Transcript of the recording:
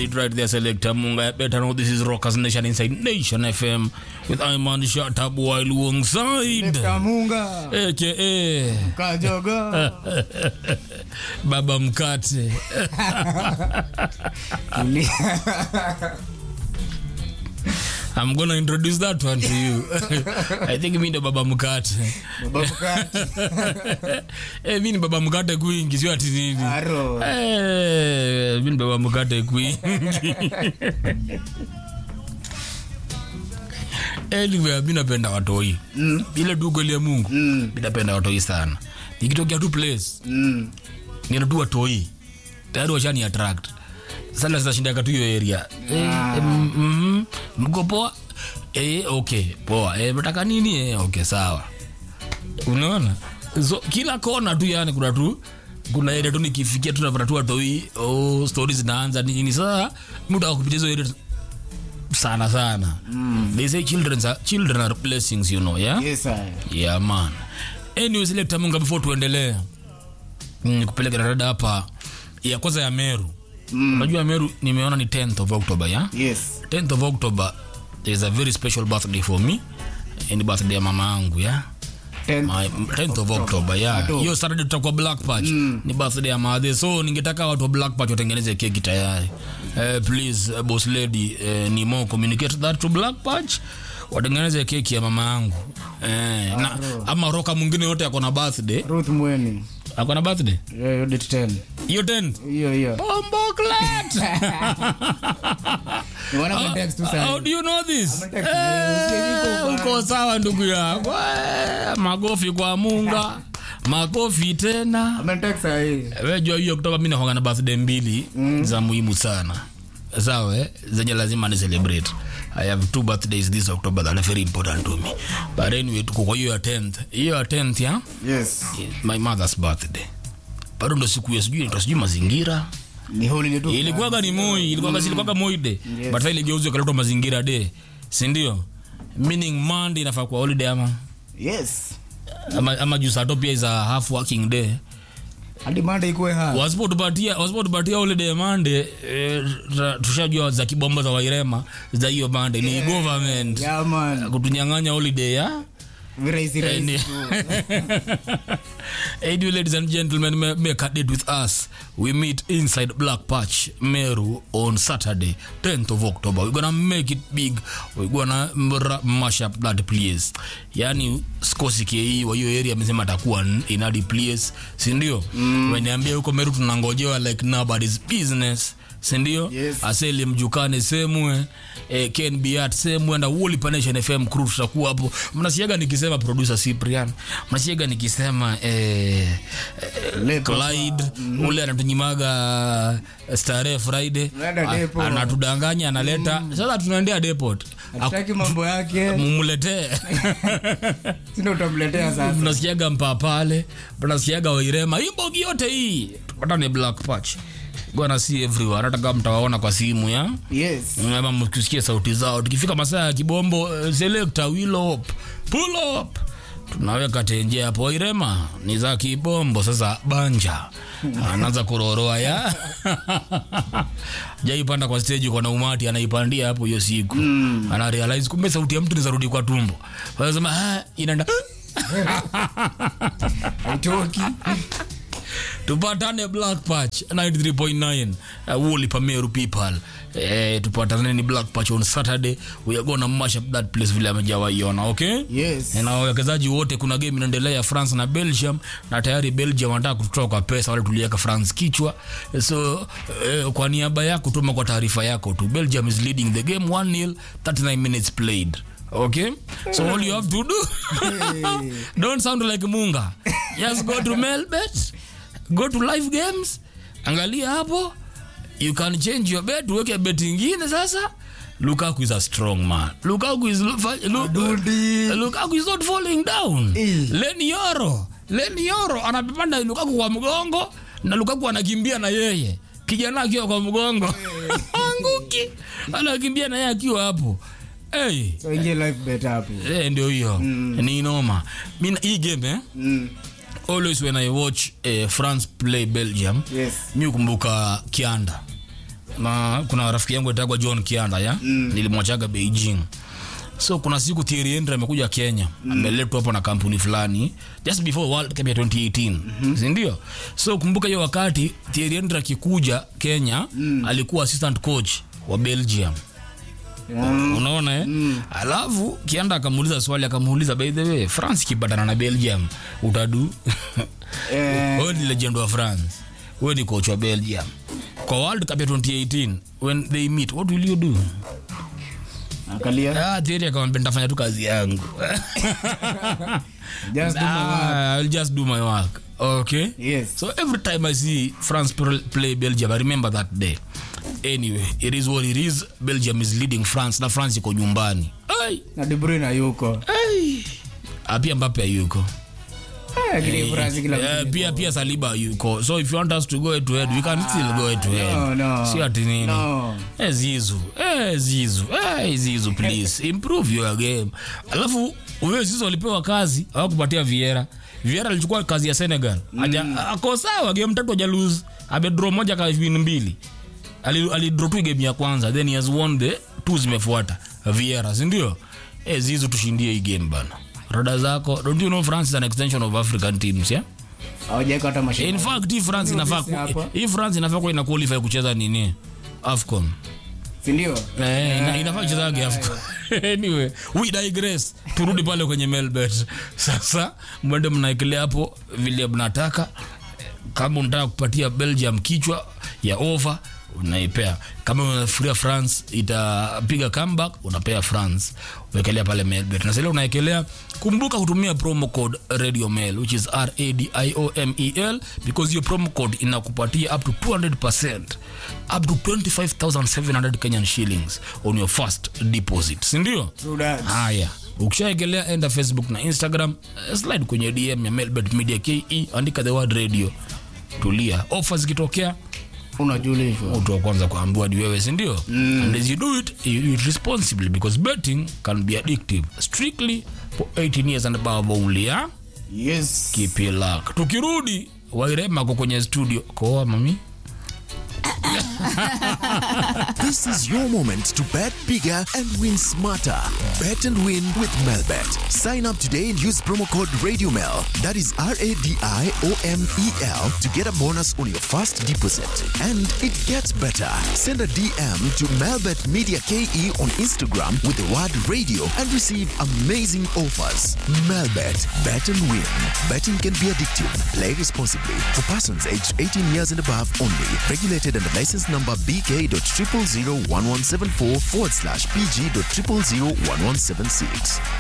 had it right there, Selector Munga. I better know this is Rockers Nation inside Nation FM with Iman Shatab while alongside Kamunga aka Kajogo Baba Mkate. I'm gonna introduce that one to you. I think mi ndo Baba Mkate. Baba Mkate Eh, mi ni Baba Mkate kwingi, sio ati nini. Aro Eh, mi ni Baba Mkate kwingi. Anyway, mi napenda watoi Mm. ile tu kweli ya Mungu Mm. mi napenda watoi sana. Nikitokea tu place Mm. nina tu watoi tayari washani attract sana zinashindaka tu hiyo area eh, eh, mm, mm, mko poa eh, okay poa eh, mtaka nini eh, okay sawa unaona so kila kona tu yani kuna tu kuna area tu nikifikia tu napata tu watoi oh, stories zinaanza nini sasa mtu akupitia hizo area sana sana mm. they say children are, children are blessings you know yeah Yes I yeah man anyway select munga before tuendelee mm, kupeleka dada hapa ya kwanza ya meru Mm. unajua meru nimeona ni 10th of october ya Yes 10th of october is a very special birthday for me Eh, ni birthday ya mama yangu ya Ten My 10th of october ya Ado. hiyo saturday tutakuwa black patch Mm. ni birthday ya madhe so ningetaka watu wa black patch watengeneze keki tayari eh, please uh, boss lady eh, ni more communicate that to black patch watengeneze keki ya mama yangu eh, na, ama roka mwingine yote ako na birthday Ruth Mweni ako na birthday Yeah, you did 10 hiyo 10th Hiyo hiyo Bomboklat. Niwana context tu How sana do you know this? Context, Eh, eh, uko uko sawa ndugu yangu Eh, makofi kwa munga makofi tena Amenitext sahi wejua hiyo kutoka mi nakwanga na birthday mbili mm. za muhimu sana sawa eh? zenye lazima ni celebrate i have two birthdays this october that are very important to me but anyway tuko kwa hiyo ya 10th hiyo ya 10th ya Yes my mother's birthday bado ndo siku ya sijui inaitwa sijui mazingira Ni holiday tu ilikuwaga ni moi ilikuwaga mm. ilikuwaga moi day Yes. but sasa iligeuzwa ikaletwa mazingira day si ndio meaning monday inafaa kuwa holiday ama Yes ama, ama juu sato pia is a half working day Hadi Monday ikuwe ha wasipotupatia wasipotupatia holiday mande eh, ta- tushajua za kibomba za wairema za hiyo mande ni government Yeah man kutunyang'anya holiday ya Virahisi Any- rahisi Anyway, ladies and gentlemen, may, make a date with us. We meet inside Black Patch, Meru, on Saturday, 10th of October. We're gonna make it big. We're gonna mra- mash up that place. Yani sikosi ke wa hiyo area amesema atakuwa n- in that place, si ndio? Mm. Weniambia huko Meru tunangojewa like nobody's business. sindio Yes. aseli mjukane semwe eh, ken biat semwe na woli panation fm crew tutakuwa hapo mnasiaga nikisema producer cyprian mnasiaga nikisema eh, eh, Lepo. clyde ule anatunyimaga starehe friday Tunaenda A- depot. anatudanganya analeta sasa tunaendea depot Hataki mambo yake mumletee Sindo utamletea sasa mnasikiaga mpapale mnasikiaga wairema hii bogi yote hii tupatane black patch gwana si everywhere hata kama mtawaona kwa simu ya Yes ama mkisikia sauti zao tukifika masaa ya kibombo eh, selector will up pull up tunaweka tenje hapo wairema ni za kibombo sasa banja anaanza kuroroa ya jaipanda kwa stage kwa na umati anaipandia hapo hiyo siku mm. ana realize kumbe sauti ya mtu nizarudi kwa tumbo wanasema ah, inaenda Haitoki tupatane black patch 93.9 uh, woli pameru people eh, tupatane ni black patch on saturday we are gonna mash up that place vile amejawaiona okay Yes na wawekezaji wote kuna game inaendelea ya france na belgium na tayari belgium wanataka kututoa kwa pesa wale tuliweka france kichwa so eh, kwa niaba yako tuma kwa taarifa yako tu belgium is leading the game 1-0 39 minutes played okay so all you have to do don't sound like munga just go to melbet go to live games angalia hapo you can change your bet uweke bet ingine sasa lukaku is a strong man lukaku is lu, lu, Dundi. lukaku is not falling down Eh. leni yoro leni yoro anapanda lukaku kwa mgongo na lukaku anakimbia na yeye kijana akiwa kwa mgongo anguki anakimbia na yeye akiwa hapo hey. So ingie live bet hapo Eh, ndio hiyo ni noma mi hii game eh? Mm. always when i watch eh, france play belgium Yes mi kumbuka kianda na kuna rafiki yangu itagwa john kianda ya mm. nilimwachaga beijing so kuna siku Thierry Henry amekuja kenya mm. ameletwa hapo na kampuni fulani just before world cup ya 2018 mm-hmm. sindio so kumbuka hiyo wakati Thierry Henry akikuja kenya mm. alikuwa assistant coach wa belgium Mm. unaona eh? mm. alafu kianda akamuuliza swali akamuuliza by the way france ikipatana na belgium utadu Eh. wewe ni legend wa france wewe ni coach wa belgium kwa world cup ya 2018 when they meet what will you do Angalia. ah Thierry akamwambia nitafanya tu kazi yangu Just do my work. ah, I'll just do my work okay Yes. so every time i see france pl- play belgium i remember that day anyway it is what it is belgium is leading france na france iko nyumbani Ai. Na De Bruyne hayuko. Ai. Ah, pia mbape ayuko Eh, lakini France kila Eh, mtu pia yuko. pia saliba ayuko so if you want us to go head to head we can still go head to head no, no. si ati nini No. Eh, zizu eh, zizu eh, zizu please improve your game alafu huyo zizu alipewa kazi hawakupatia viera viera alichukua kazi ya senegal mm. ako sawa game tatu aja lose amedro moja kawin mbili Ali- alidro tu game ya kwanza then he has won the two zimefuata viera sindio eh, zizu tushindie hii game bana rada zako don't you know france is an extension of african teams yeah? Hawajaweka hata mashine. in fact hii france Ndio inafaa sisi hapa. ku- hii france inafaa kuwa ina qualify kucheza nini afcon Si ndio? Eh, ina- inafaa kuchezage afcon anyway we digress turudi pale kwenye melbet sasa mwende mnaekelea hapo vile mnataka kama unataka kupatia belgium kichwa ya over unaipea kama unafikiria france itapiga comeback unapea france uwekelea pale melbet na sile unaekelea kumbuka kutumia promo code radio mail which is radiomel because hiyo promo code inakupatia up to 200 up to 25700 kenyan shillings on your first deposit sindio True that. haya ukishaegelea enda facebook na instagram eh, slide kwenye dm ya melbet media ke andika the word radio tulia ofa zikitokea Unajulishwa. mtu wa kwanza kuambiwa ni wewe sindio mm. and as you do it you do it responsibly because betting can be addictive strictly for 18 years and above only yeah? Yes. keep your luck tukirudi wairema ko kwenye studio koa mami This is your moment to bet bigger and win smarter. Bet and win with Melbet. Sign up today and use promo code RadioMel. That is R A D I O M E L to get a bonus on your first deposit. And it gets better. Send a DM to Melbet Media KE on Instagram with the word radio and receive amazing offers. Melbet. Bet and win. Betting can be addictive. Play responsibly. For persons aged 18 years and above only. Regulated under license number BK.0001174 forward slash PG.0001176.